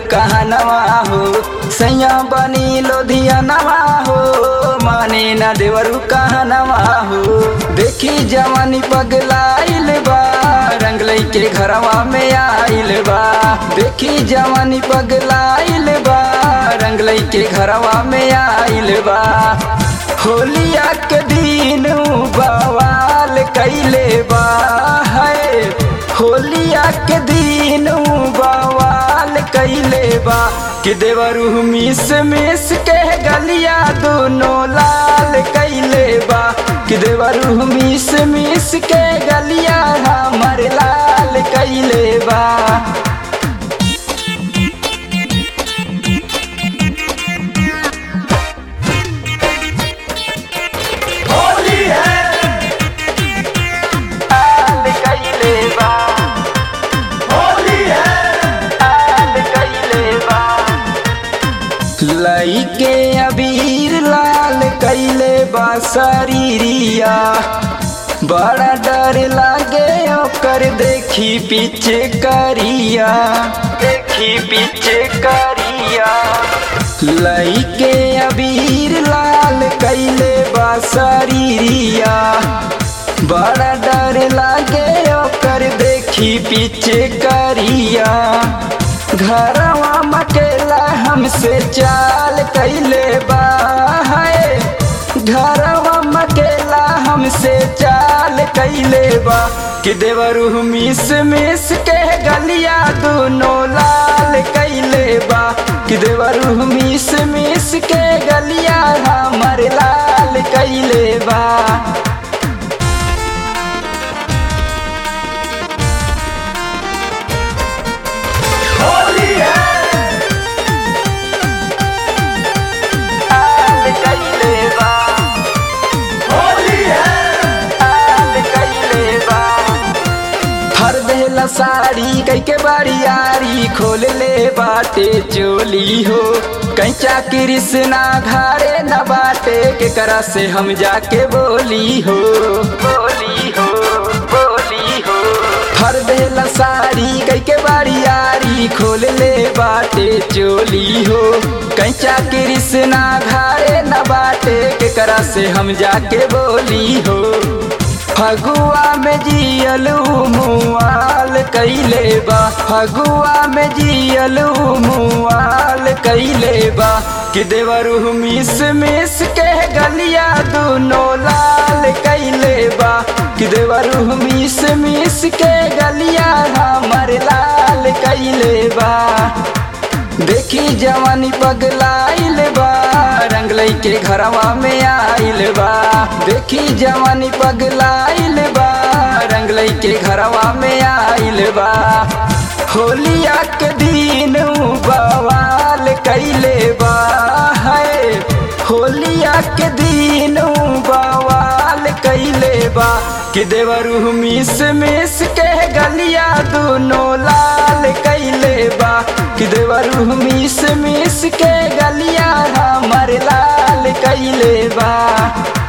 कहनवा हो सैया बनी लोधियनवा हो माने न देवरू कहनवा हो देखी जवानी पगलाइल बा रंग के घरवा में आइल बा देखी जवानी पगलाइल बा रंग के घरवा में आइल बा होलिया के दिन बवाल कैले बा है होलिया के दिन बवाल कैले बा कि देवरू मिस मिस के गलिया दोनों लाल कैले बा कि देवरू मिस मिस के गलिया हमर लाल कैले बा होली है लाल कैले बा होली है लाल कैले बा लइके अबीर लाल कैले बा शरीरिया बड़ा डर लागे ओकर देखी पीछे करिया देखी पीछे करिया लइके अबीर लाल कैले बा शरीरिया बड़ा डर लागे ओकर देखी पीछे करिया घरवा मकेला हमसे चाल कैले बा है घरवा मकेला हमसे चाल कैले बा कि देवरू मिस मिस के गलिया दोनों लाल कैले बा कि देवरू मिस मिस के गलिया हमर लाल कैले बा होली है लाल कैले बा होली है लाल कैले बा हर देला साड़ी कई के बारियारी खोल ले बाटे चोली हो कैचा कृष्णा घारे न बाटे के करा से हम जाके बोली हो बोली हो बोली हो हर देला साड़ी कई के बारियारी खोल ले बाटे चोली हो कैचा कृष्णा घारे न बाटे के करा से हम जाके बोली हो फगुआ में जियलू मुआल कैले बा फगुआ में जियलू मुआल कैले बा कि देवरू मिस मिस के गलिया दोनों लाल कैले बा कि देवरू मिस मिस के गलिया हमर लाल कैले बा देखी जवानी पगलाइल बा रंग के घरवा में आइल बा देखी जवानी पगलाइल बा रंग के घरवा में आइल बा होलिया के दिन बवाल कैले बा है होलिया के दिन बवाल कैले बा कि देवरू मिस मिस के गलिया दोनों लाल कैले बा कि देवरू मिस मिस के गलिया हमर लाल कैले बा